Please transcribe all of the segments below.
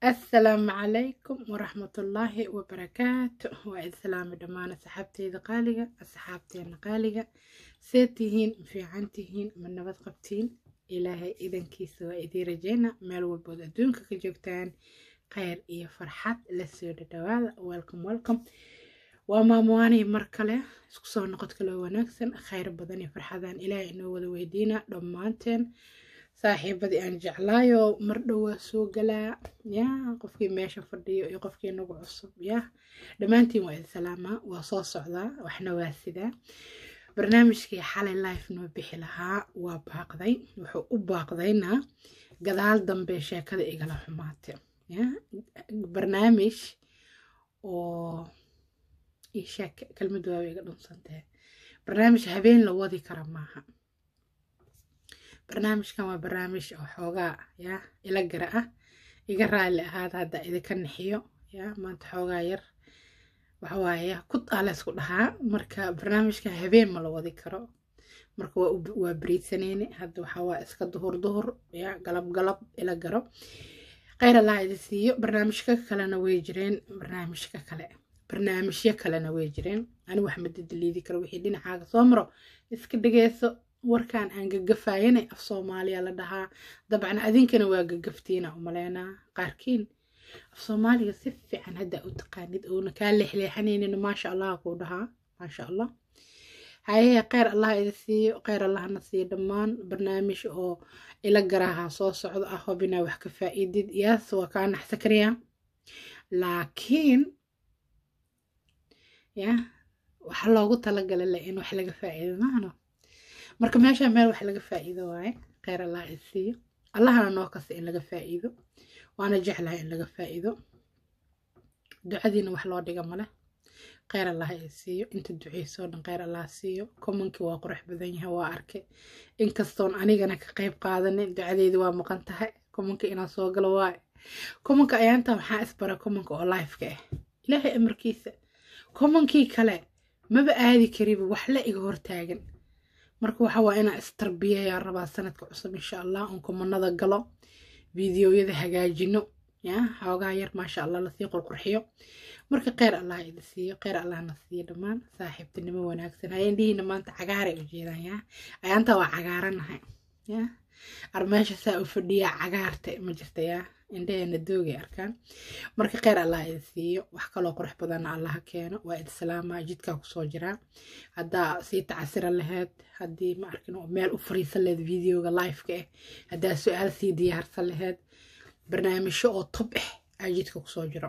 asalaamu calaykum waraxmatullaahi wabarakaatu waa islaami dhammaan asxaabteyda qaaliga asxaabteena qaaliga see tihiin ma fiican tihiin ma nabad qabtiin ilaahay idankiisa waa idiin rajeyna meel walbood adduunka ka joogtaan kheyr iyo farxad la soo dhadhawaada welcome welcome waa maamuwaanay mar kale isku soo noqod kaloo wanaagsan kheyr badan iyo farxadan ilaahay inoo wada weydiina dhammaanteen saaxiibadii aan jeclaayo mar dhowaa soo galaa ya qofkii meesha fadhiyo iyo qofkii nagu cusub ya dhammaantiin waa isalaamaa waa soo socdaa waxna waa sidaa barnaamijkii xalay life noo bixi lahaa waa baaqday wuxuu u baaqdayna gadaal dambe sheekada igala xumaatay ya barnaamij oo isheek kelmad waaba iga dhunsantahe barnaamij habeen la wadi kara maaha barnaamijkan waa barnaamij oo xoogaa ya ila gara ah iga raali ahaada hadda idinka nixiyo ya maanta xoogaa yar waxawaaye kud aa laysku dhahaa marka barnaamijkan habeen ma la wadi karo marka waa beriidsaneyne hadda waxawaa iska duhur duhur ya galab galab ila garo kheyr allah idi siiyo barnaamijka kalena way jireen barnaamijka kale barnaamijyo kalena way jireen ani wax madadaliidi karo wixii dhinacaaga soo maro iska dhegeyso warkan aan gagafayanay af soomaaliya la dhahaa dabcan adinkana waa gagaftiina umaleynaa qaarkiin af soomaaliga si fiican hadda u taqaanid oona kaa leexleexanaynin maasha allah kuu dhahaa maasha allah hayahe kheyr allah idi siiyo kheyr allahna siiyo dhammaan barnaamij oo ila garaha soo socdo ah hobinaa wax ka faa'iidid yaas waa kaa naxsa kariyaa laakiin ya waxa loogu talagala le in wax laga faa'iido maano marka meesha meel wax laga faa'iido waaye kheyr allah i siiyo allahana noo kasta in laga faa'iido waana jeclahay in laga faa'iido ducadiina wax loo dhiga male kheyr allah i siiyo inta duceysoo dhan kheyr allah siiyo komankii waa qurux badan yahay waa arkay inkastoon anigana ka qeyb qaadanin ducadeedi waa maqan tahay komanka inaan soo galo waaye komanka ayaantan waxaa isbara komanka oo lifeka ah ilaahay amarkiisa komankii kale maba aadi kariba wax la iga hortaagan marka waxa waa inaan istarbiyayaa rabaa sanadka cusub insha allah oon komanada galo fideoyada hagaajino ya xoogaa yar maasha allah lasii qurqurxiyo marka kheyr allah idi siiyo kheyr allahna siiyo dhammaan saaxiibtinimo wanaagsan hayendhihiina maanta cagaaray u jeedaan ya ayaanta waa cagaaranahay ya armeesha saa u fadhiyaa cagaarta ma jirta ya indhaheena doogay arkaan marka kheyr allah idi siiyo wax kaloo qurux badanna allaha keeno waa idsalaama jidkaa kusoo jiraa haddaa sii tacasira laheyd haddii ma arkin meel u fariisan laheyd videoga liveka ah haddaa su-aal sii diyaarsan laheyd barnaamijyo oo tob ah aa jidka kusoo jiro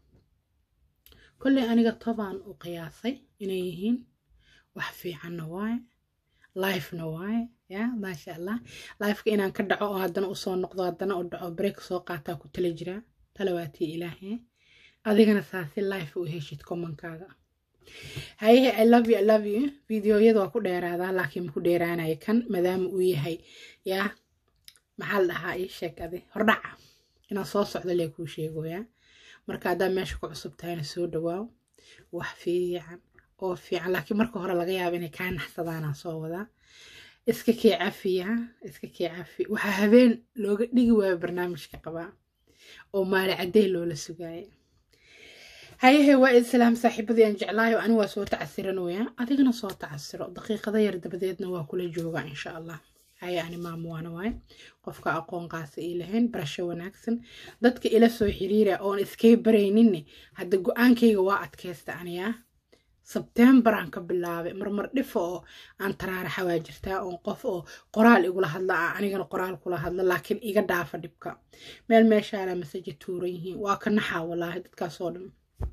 kolley aniga tobaan u qiyaasay inay yihiin wax fiicanna waaye lifena waaye ya maasha allah lifeka inaan ka dhaco oo haddana usoo noqdo haddana u dhaco break soo qaataa ku tala jiraa talawaatii ilaahe adigana saasi life u heshid komankaaga hayehe i love you i love you videoyada waa ku dheeraadaa laakiin maku dheeraanaya kan maadaama uu yahay yaa maxaa la dhahaa ii sheeg adi hordhaca inaan soo socdo lee kuu sheegoyaa marka haddaa meesha ku cusub tahayna soo dhawaaw wax fiican oo fiican laakiin marka hore laga yaaba inay kaa naxsadaanaa soo wadaa iska kee cafiya iska kee cafi waxaa habeen looga dhigi waayo barnaamijka qabaa oo maali caddey loola sugaaya hayahe waa islaam saaxiibadii aan jeclaayo ani waa soo tacasiranooya adigana soo tacasiro daqiiqada yar dabadeedna waa kula jooga insha allah haya ani maamuwaana waaye qofka aqoon qaasa ii lahayn barasho wanaagsan dadka ila soo xiriira oon iskay barayninne hadda go-aankayga waa adkaysta aniyaa sebtembaraan ka bilaabay marmar dhifo oo aan taraaraxa waa jirtaa oon qof oo qoraal igula hadla a anigana qoraal kula hadla laakiin iga dhaafa dhibka meel meeshaana masaja tuuran yihiin waa ka naxaa walaahi dadkaasoo dhan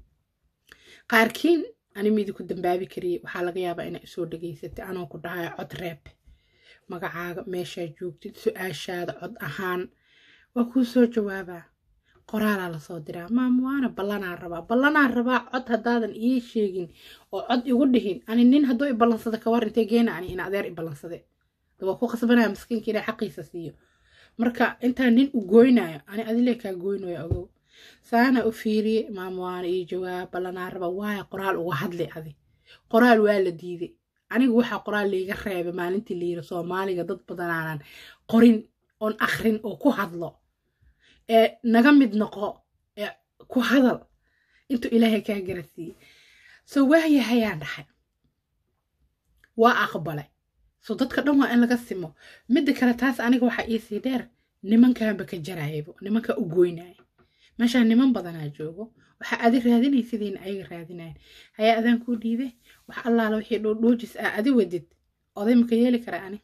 qaarkiin ani midi ku dambaabi kariyay waxaa laga yaabaa inaa isoo dhegaysatay anoo ku dhahayo cod reeb magacaaga meeshaa joogtid su-aashaada cod ahaan waa kuu soo jawaabaa qoraalaa lasoo diraa maamuwaana ballanaa rabaa ballanaa rabaa cod haddaadan ii sheegin oo cod igu dhihin ani nin hadduu i ballansada kawar intee geena ani in adeer i ballansade waa ku khasbanaya maskiinka inaa xaqiisa siiyo marka intaa nin u goynayo ani adilee kaa goynayo ogow saana u fiiriye maamuwaana ii jawaab ballanaa rabaa waaya qoraal uga hadli adi qoraal waa la diiday anigu waxaa qoraal liiga reebay maalintii layiri soomaaliga dad badanaanan qorin oon akrin oo ku hadlo ee naga mid noqo ku hadal intuu ilaahay kaa garasiiyey soo waayahayaan dhahay waa aqbalay so dadka dhan waa in laga simo midda kale taas aniga waxaa iisii dheer nimankaanba ka jarayabo nimanka u goynaya meeshaan niman badanaa joogo waxaa adi raadinay sidiina ayaga raadinayan hayaa adaan kuu dhiibe wax allaala wixii dhoodhoojis ah adi wadid oday maka yeeli kara ani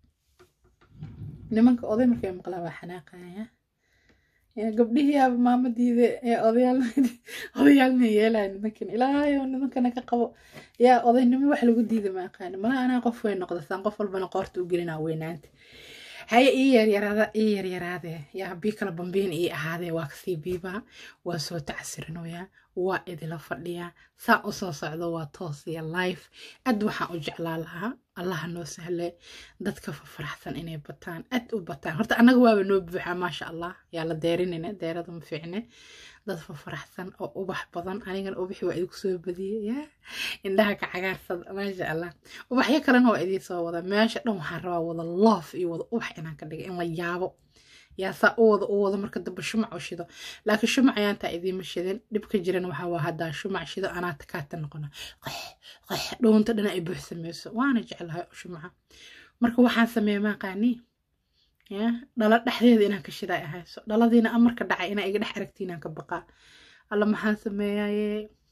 nimanka oday markay maqlaa waa xanaaqaya gabdhihii aba maamadiida ee odayaal odayaalna yeelaya nimankan ilaahayo nimankana ka qabo yaa odaynimo wax lagu diida ma aqaani malaha anaa qof way noqda saan qof walbana qoorta u gelinaa weynaanta haye ii yaryaraada ii yaryaraadee yaa bii kala bambiin ii ahaadee waa kasii biibaa waa soo tacsirinoyaa waa idila fadhiyaa saa u soo socdo waa toosiya life aad waxaan u jeclaa lahaa allaha noo sahle dadka fafaraxsan inay bataan aad u bataan horta annaga waaba noo buuxaa maasha allah yaa la deerinine deerada ma fiicne dad fafaraxsan oo ubax badan anigana ubaxi waa idinku soo badiyey yaa indhaha ka cagaarsada maasha allah ubaxyo kalena waa idiin soo wada meesha dhan waxaan rabaa wada loof iyo wada ubax inaan ka dhiga in la yaabo yaa saa u wada u wada marka dambe shumac u shido laakiin shumac ayaantaa idiima shidin dhibka jiran waxaa waa haddaa shumac shido anaa takaata noqona qax qax dhuunta dhana ay buuxsamayso waana jeclahay shumaca marka waxaan sameeya maaqaanii ya dhalo dhexdeeda inaan ka shidaa ahayso dhaladiina amarka dhacay inaa iga dhex aragtiin aan ka baqaa alla maxaan sameeyaye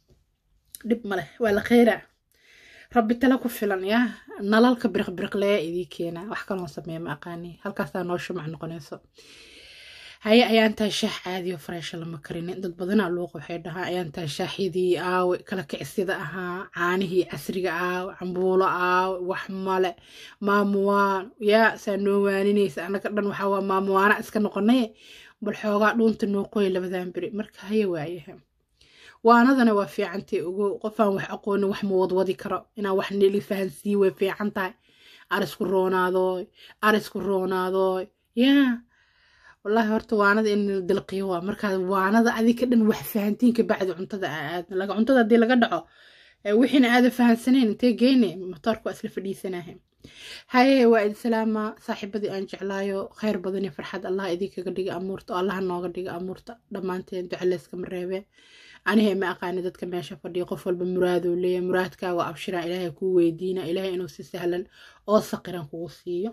dhib maleh waa la kheyraa rabbi tala ku filan yaa nalalka biriqbiriqleya idii keenaa wax kaloon sameeya ma aqaani halkaasaa noo shumac noqonayso haye ayaantaa shaax caadiyo fareesha lama karinin dad badanaa luuq waxay dhahaa ayaantaa shaaxyadii aawe kala kicsida ahaa caanihii casriga aawe cambuulo aawe wax male maamuwaan yaa saa noo waaninaysa annaga dhan waxaa waa maamuwaana iska noqonay bal xoogaa dhuunta noo qoy labadan beri marka haye waayaha waanadana waa fiicantay ogo qofaan wax aqoonin wax ma wadwadi karo inaan wax nili fahansii way fiican tahay arisku roonaadoy arisku roonaadoy yaa wallaahi horta waanada in la dilqiyo waa markaa waanada adika dhan wax fahantiin ka bacdi cuntada aadna laga cuntada haddii laga dhaco wixiina aada fahansanayn intee geyne motoorka waa isla fadhiisanahay haye waa idi salaama saaxiibadii aan jeclaayo khayr badan iyo farxad allah idinkaga dhiga amuurta oo allaha nooga dhiga amuurta dhammaanteen ducaleyskama reebee anihe ma aqaani dadka meesha fadhiya qof walba muraaduu leeyahay muraadkaaga abshiraa ilaahay kuu weydiina ilaahay inuu si sahlan oo saqiran kugu siiyo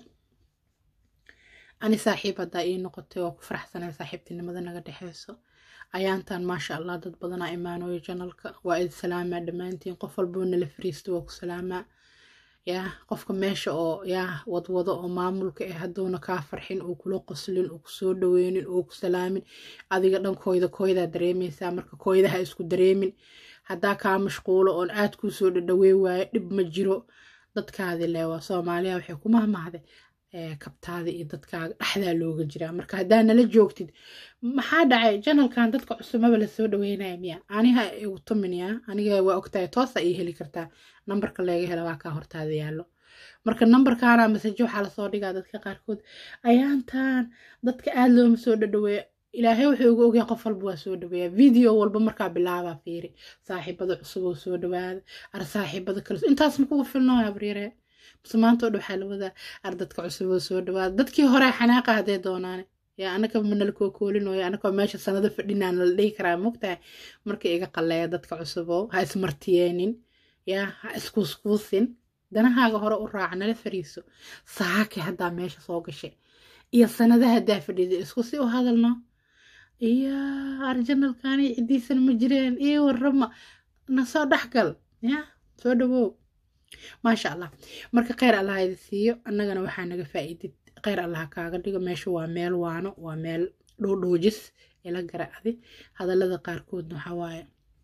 ani saaxiib haddaa ii noqotay waa ku faraxsanay saaxiibtinimada naga dhexeyso ayaantan maasha allah dad badanaa imaanooyo janalka waa idi salaamaa dhammaantiin qof walboo nala fariisto waa ku salaamaa yaa qofka meesha oo yaa wadwado oo maamulka eh hadduuna kaa farxin uu kula qoslin uu kusoo dhaweynin uu ku salaamin adiga dhan kooyda kooydaa dareemaysaa marka kooydaha isku dareemin haddaa kaa mashquulo oon aad kuu soo dhadhawey waayo dhib ma jiro dadkaadi leewaa soomaaliya waxay ku mahmahday kabtaada iyo dadkaaga dhexdaa looga jiraa marka haddaa nala joogtid maxaa dhacay janalkan dadka cusubmaba lasoo dhaweynaya miya aniha igu tuminaya aniga waa ogtahay toosa ii heli kartaa nambarka leega hela waa kaa hortaada yaallo marka nambarkaana masajo waxaa lasoo dhigaa dadka qaarkood ayaantan dadka aada looma soo dhadhaweeyo ilaahay wuxuu ugu ogyahay qof walba waa soo dhaweeya video walba markaa bilaabaa fiiri saaxiibada cusub oo soo dhawaada ar saaxiibada kale intaas makugu filnooya abriire base maanta oo dhan waxaa la wadaa ar dadka cusub oo soo dhawaada dadkii hore xanaaqa haddee doonaane yaa anaka manala kookoolinooya anakoo meesha sanado fadhinaan la dhihi karaa mogtahay marka iga qalleeya dadka cusuboo ha ismartiyeenin yaa ha iskuuskuusin danahaaga hore u raaca nala fariiso saake haddaa meesha soo gashay iyo sanada haddaa fadhida isku si u hadalno iyo arjanalkaani ciddiisan ma jireen iyo warrama na soo dhexgal yaa soo dhawow maasha allah marka kheyr allah idi siiyo annagana waxaa naga faa'iidid kheyr allah kaaga dhigo meesha waa meel waano waa meel dhoodhoojis ila gara adi hadallada qaarkoodna waxaa waaye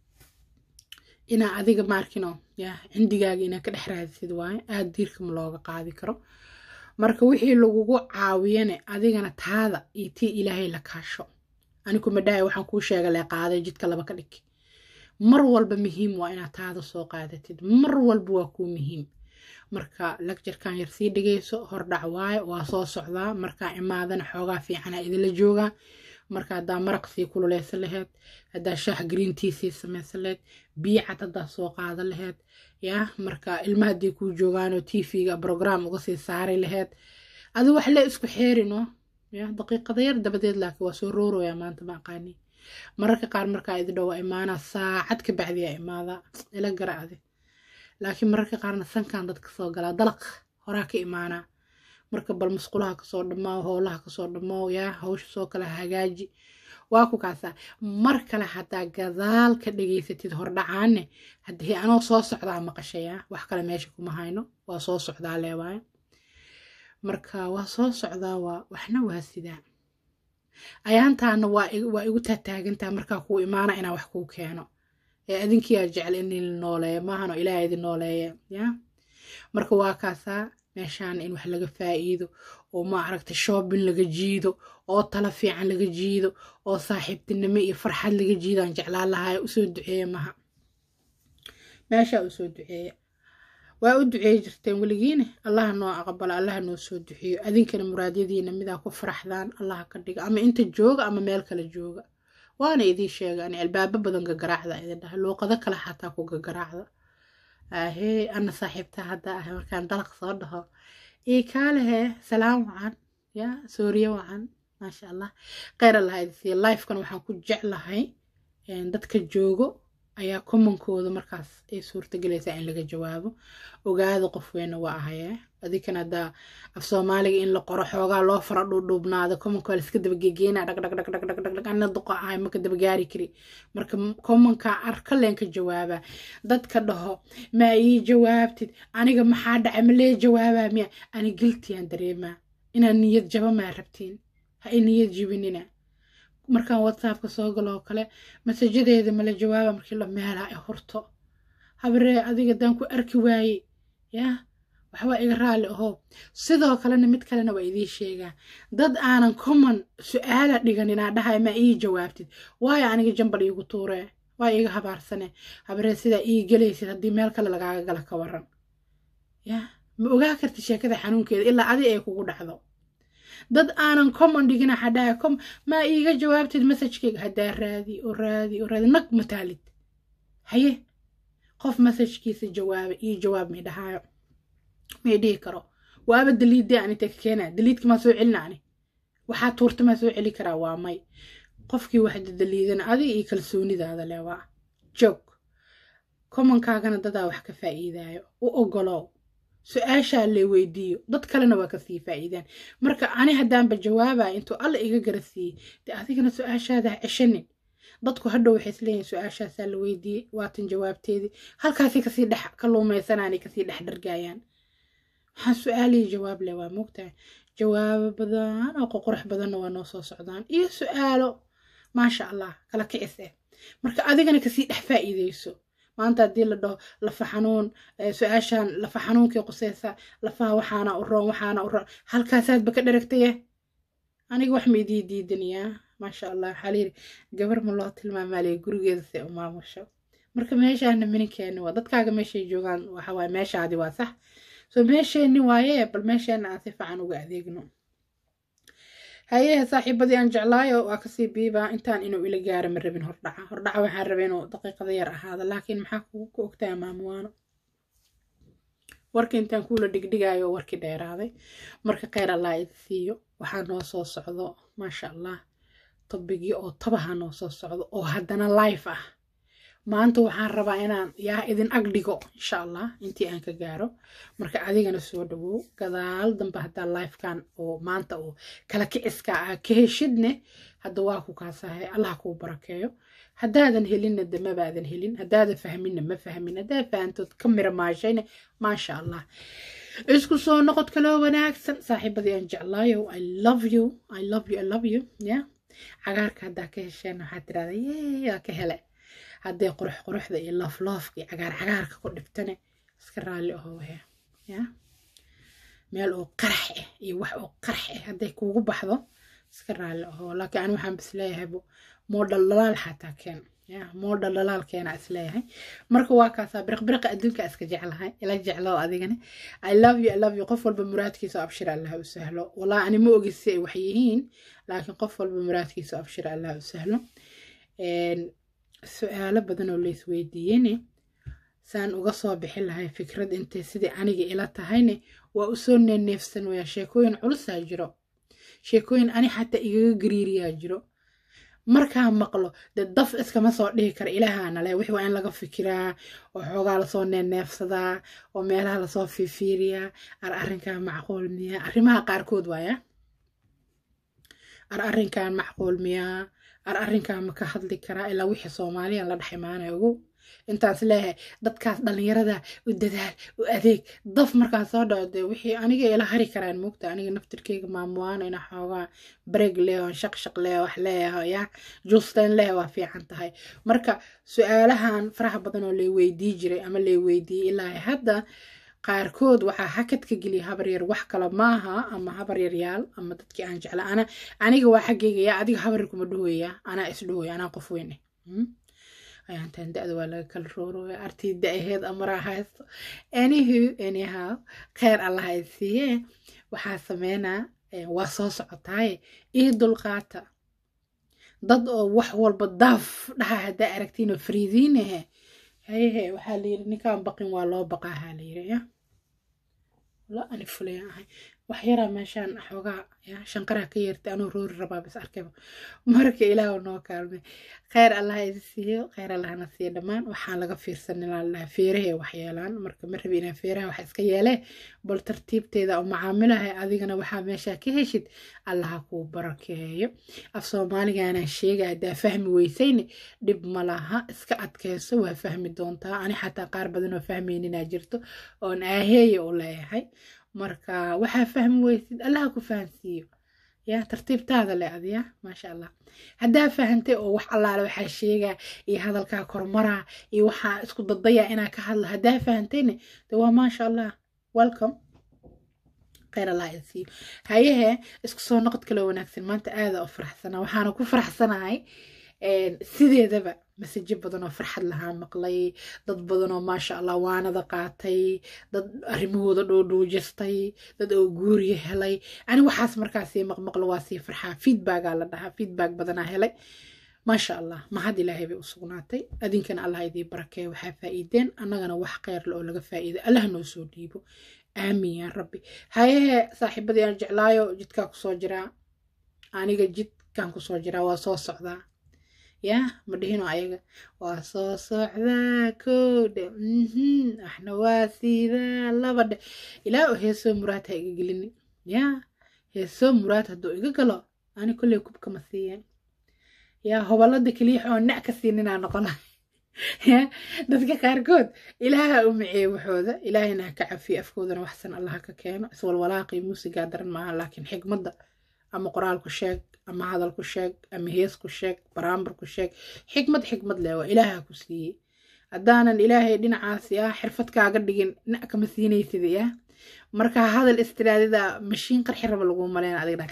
inaa adiga maarkino yaa cindigaaga inaa ka dhex raadisid waaye aada diirkama looga qaadi karo marka wixii lagugu caawiyane adigana taada iyo tii ilaahay la kaasho anigu madhahay waxaan kuu sheega lee qaaday jidka laba ka dhig mar walba muhiim waa inaad taada soo qaadatid mar walba waa kuu muhiim marka lagjarkan yar sii dhigayso hordhac waaye waa soo socdaa markaa imaadana xoogaa fiicana idinla joogaa marka haddaa maraq sii kululeysan laheyd haddaa shaah greentii sii samaysan laheyd biyo cad haddaa soo qaadan laheyd yaa marka ilma haddii kuu joogaanoo tvga brogram uga sii saari laheyd adi wax le isku xeerino ya daqiiqada yar dabadeed laakiin waa soo rooraya maanta ma aqaani mararka qaar markaa idi dhow waa imaanaa saacad ka bacdiyaa imaadaa ila garacdi laakiin mararka qaarna sankan dadka soo galaa dalaq horaa ka imaanaa marka bal musqulaha kasoo dhammaaw howlaha kasoo dhammaaw yaa hawsha soo kala hagaaji waa ku kaasaa mar kale haddaa gadaal ka dhegaysatid hordhacaane haddii anoo soo socdaa maqashayaa wax kale meesha kuma hayno waa soo socdaa leewaayo marka waa soo socdaa waa waxna waa sidaa ayaantaana waa waa igu taataagantaa markaa kuu imaana inaa wax kuu keeno ee adinkiyaa jecel in la nooleeyo maahano ilaaha idin nooleeya ya marka waa kaasaa meeshaan in wax laga faa'iido oo ma aragta shoobin laga jiido oo tala fiican laga jiido oo saaxiibtinimo iyo farxad laga jiidaan jeclaan lahaaya usoo duceeya maha meeshaa usoo duceeya waa u duceey jirteen weligiina allaha noo aqbalo allaha noo soo duceeyo adinkana muraadyadiina midaa ku faraxdaan allaha ka dhiga ama inta jooga ama meel kale jooga waana idiin sheega ani albaabo badan gagaraacda idin dhahay luuqado kale xataa ku gagaraacda ahee ana saaxiibta hadda ah markaan dalaq soo dhaho ii kaalehe salaam wacan ya sooriye wacan maasha allah kheyr allah idinsiiya lifekan waxaan ku jeclahay dadka joogo ayaa commonkooda markaas ay suurtagelaysaa in laga jawaabo ogaada qof weyna waa ahayee adikan haddaa af soomaaliga in la qoro xoogaa loo fara dhuudhuubnaado commonka waa laiska dabagegeena dhagdhagdhagdhagdhagdhag ana duqa ahay maka dabagaari kari marka commonka arka leen ka jawaaba dadka dhaho ma ii jawaabtid aniga maxaa dhacay ma lee jawaabaa miya ani giltiyaan dareemaa inaan niyad jaba maa rabtiin ha i niyad jibinina markaan whatsappka soo galo oo kale masajadeeda mala jawaaba markii la meelaa i horto habaree adiga daan ku arki waaye yaa waxbaa iga raalli ahoo sidoo kalena mid kalena waa idiin sheegaa dad aanan common su-aala dhigan inaa dhahay ma ii jawaabtid waayo aniga jambal iigu tuuree waa iiga habaarsane habaree sidaa ii gelaysid haddii meel kale lagaaga gala ka waran yaa ma ogaa karti sheekada xanuunkeeda ilaa adi ay kugu dhacdo dad aanan common dhigina xadhaa com maa iiga jawaabtid messajkeyga haddaa raadi oo raadi oo raadi nag mataalid haye qof messajkiisa jawaaba ii jawaab may dhahaayo may dhihi karo waaba daliidee ani ta ka keenaa daliidka maa soo celina ani waxaa tuurta maa soo celi karaa waa may qofkii waxda daliidana adiga iyo kalsoonidaada le waa joog commonkaagana dadaa wax ka faa'iidaayo u ogolow su-aashaa lee weydiiyo dad kalena waa kasii faa'iidaan marka ani haddaanba jawaabaya intuu alla iga gara siiyey dee adigana su-aashaada ha ceshanin dadku hadhow waxay isleeyihin su-aashaasaa la weydiiyey waatan jawaabteedii halkaasay kasii dhex ka luumaysanaanay kasii dhex dhargaayaan waxaan su-aalihii jawaab leh waa moogtahay jawaabo badan oo qoqorux badanna waa noo soo socdaan iyo su-aalo maasha allah kala kicis eh marka adigana kasii dhex faa'iideyso maanta haddii la dhaho lafa xanuun su-aashaan lafa xanuunkii quseysa lafaha waxaana u roon waxaana u roon halkaasaadba ka dharagtaye aniga wax ma idii diidanayaa maasha allah waxaa layiri gabar ma loo tilmaamaalaya gurigeeda se u maamusho marka meeshaana mininkeeni waa dadkaaga meeshay joogaan waxawaaye meeshaadi waa sax soo meesheenni waaye bal meesheena aan si fiican uga adeegno hayehe saaxiibadii aan jeclaayo waa kasii biibaa intaan inuu ila gaaro ma rabin hordhaca hordhaca waxaan rabay inuu daqiiqada yar ahaada laakiin maxaa ku ogtaa maamuwaano warka intaan kuula dhigdhigaayo warkii dheeraaday marka kheyr allah idi siiyo waxaa noo soo socdo maasha allah tobigii oo tabaha noo soo socdo oo haddana life ah maanta waxaan rabaa inaan yaa idin ag dhigo insha allah intii aan ka gaaro marka adigana soo dhawow gadaal dambe haddaa lifekan oo maanta oo kala kiciska ah ka heshidne hadda waa ku kaasahay allah kuu barakeeyo haddaadan helinna de mabaadan helin haddaadan fahminna ma fahmin haddaa fahantood ka mira maashayne maasha allah isku soo noqod kaloo wanaagsan saaxiibadii aan jeclaayo i love you i love you i love you ya cagaarka haddaa ka hesheen waxaad tirahda yee waa ka hele hadday qurux quruxda iyo loofloofka iyo cagaar cagaarka ku dhibtane iska raalli ahoo he ya meel oo qarax ah iyo wax oo qarax ah hadday kuugu baxdo iska raalli ahoo laakiin ani waxaan bis leeyahaybo moodhal dhalaal xataa keen ya moodhal dhalaal keena isleeyahay marka waa kaasaa biriqbiriqa adduunka iska jeclahay ila jeclow adigani i love you i love you qof walba muraadkiisa abshir allah u sahlo walaa ani ma ogi si ay wax yihiin laakiin qof walba muraadkiisa abshir allah u sahlo su-aalo badan oo lays weydiiyeyne saan uga soo bixi lahay fikrad intay sidii aniga ila tahayne waa usoo neneefsan waya sheekooyin culusaa jiro sheekooyin ani xataa igaga gariiriyaa jiro markaa maqlo dee daf iskama soo dhihi kara ilaahaana leh wixii waa in laga fikiraa oo xoogaa lasoo neeneefsadaa oo meelaha lasoo fiifiiriyaa ar arrinkan macquul miyaa arrimaha qaarkood waaya ar arrinkan macquul miyaa ar arrinkan ma ka hadli karaa ilaa wixii soomaaliyan la dhex imaanaya ogow intaas leeyahay dadkaas dhallinyarada u dadaal u adeeg daf markaa soo dhaco dee wixii aniga ila hari karaan moogta aniga naftirkeyga maamuwaana ina xoogaa breeg leeho shaqshaq leeho wax leeyaho ya juusteen leeho waa fiican tahay marka su-aalahan faraha badan oo lay weydii jiray ama lay weydiiyey ilaa hadda qaarkood waxaa hakad ka geliya habar yar wax kale maaha ama habar yaryaal ama dadkii aan jecla ana aniga waa xaggeyga yaa adiga habar yar kuma dhahoya anaa is dhahoya anaa qof weyne ayaantan da-da waa laga kala roorooya artii da-aheed amaraa haysto anyhu anyhow kheyr allah ay siiye waxaa sameynaa waa soo socotaaye ii dulqaata dad oo wax walba daaf dhaha haddaa aragtiinoo fariidiinahe hayehe waxaa layiri ninkaan baqin waa loo baqaahaa layiri ya la ani fulaya ahay wax yaraa meeshaan xoogaa ya shanqaraa ka yeertay anuu roori rabaa bis arkayba marka ilaahu noo kaalmay kheyr allah idi siiyo kheyr allahna siiyo dhammaan waxaan laga fiirsanin allaha feerahay wax yeelaan marka ma rabi inaan feeraha wax iska yeelee bal tartiibteeda oo macaamilahay adigana waxaa meeshaa ka heshid allaha kuu barakeeyo af soomaaligaanaan sheega haddaa fahmi weysayne dhib ma laha iska adkayso waa fahmi doontaa ani xataa qaar badan oo fahmayninaa jirto oon aaheeya u leeyahay marka waxaa fahmi weysid allaha ku fahansiiyo ya tartiibtaada le adiya maasha allah haddaa fahantay oo wax allaale waxaa sheegaa iyo hadalkaa kormaraa iyo waxaa isku dadayaa inaa ka hadlo haddaa fahantayne de waa maasha allah welcome kheyr allah isiiyo hayehe isku soo noqod kaloo wanaagsan maanta aada u faraxsanaa waxaana ku faraxsanahay sideedaba masajo badan oo farxad lahaa maqlay dad badan oo maasha allah waanada qaatay dad arrimahooda dhoodhoojistay dad oo guuriya helay ani waxaas markaasii maqmaqlo waa sii farxaa feedbacgaa la dhahaa feedback badanaa helay maasha allah mahad ilaahay bay u sugnaatay adinkana allah idii barakeeya waxaa faa'iideen annagana wax kheyrle oo laga faa'iido allah noo soo dhiibo aamin yaa rabbi hayehe saaxiibadii aan jeclaayo jidkaa kusoo jiraa aniga jidkaan kusoo jiraa waa soo socdaa ya ma dhihino ayaga waa soo socdaa koodhe waxna waa siidaa laba dhe ilaa oo heesoo muraad ha iga gelini ya heesoo muraad hadduu iga galo ani kolley kubkama siiyeen ya hobalada keliix oo nac ka siininaa noqona ya dadka qaarkood ilaaha u miciye waxooda ilaahayna ha ka cafiyo afkoodana waxsan allaha ka keeno iswalwalaaqii muusigaa daran maaha laakiin xigmadda ama qoraalku sheeg ama hadalku sheeg ama heesku sheeg baraambarku sheeg xikmad xikmad leh waa ilaaha ku siiyey haddaanan ilaahay dhinacaas yaa xirfad kaaga dhigin na kama siinaysid yaa marka hadal istiraadida mashiin qarxi raba lagu maleyn adigna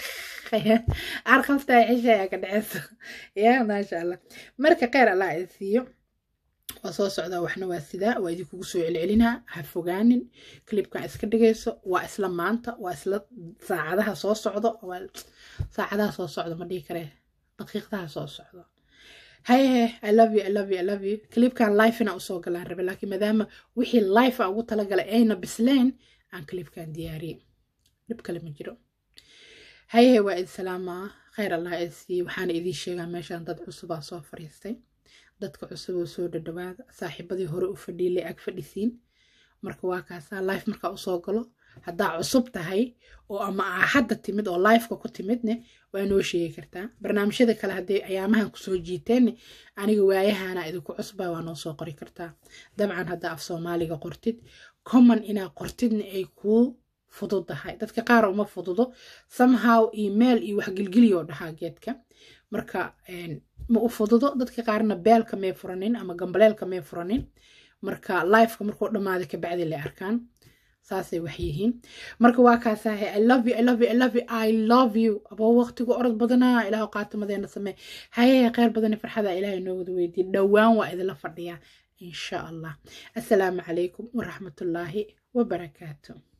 arqaltaa xishaya ka dhaceyso yaa maasha allah marka kheyr allah ay siiyo waa soo socdaa waxna waa sidaa waa idinkugu soo celcelinaa ha fogaanin clibkan iska dhigayso waa isla maanta waa isla saacadaha soo socdo saacadaha soo socdo ma dhihi karee daqiiqdaha soo socdo haye i love you i love you i love you clibkan life ina usoo galaan rabe laakiin maadaama wixii life a ugu talagalay ayna bisleen aan clibkan diyaariyey dhib kale ma jiro haye waa idin salaamaa kheyr allah idsiiye waxaana idiin sheegaa meeshaan dad cusubaa soo fariistay dadka cusub oo soo dhadhawaada saaxiibadii hore u fadhiilay ag fadhisiin marka waa kaasaa life markaa usoo galo haddaa cusub tahay oo ama aa hadda timid oo lifeka ku timidne waa noo sheegi kartaa barnaamijyada kale hadday ayaamahan kusoo jiiteenne aniga waayahana idinku cusbaa waa noo soo qori kartaa dabcan haddaa af soomaaliga qortid common inaa qortidna ay kuu fududahay dadka qaar uma fududo somehow email iyo wax gilgiliyo dhahaa geedka marka ma u fududo dadka qaarna beelka may furanin ama gambaleelka may furanin marka lifeka markuu dhammaaday kabacdi lay arkaan saasay wax yihiin marka waa kaasahay i love you i love you i love you i love you aboo waqtigu orod badanaa ilaahu qaatimadeena samee haye kheyr badani farxada ilaahay noo wada weydiin dhowaan waa idinla fadhiyaa insha allah assalaamu calaykum waraxmatullaahi wabarakaatu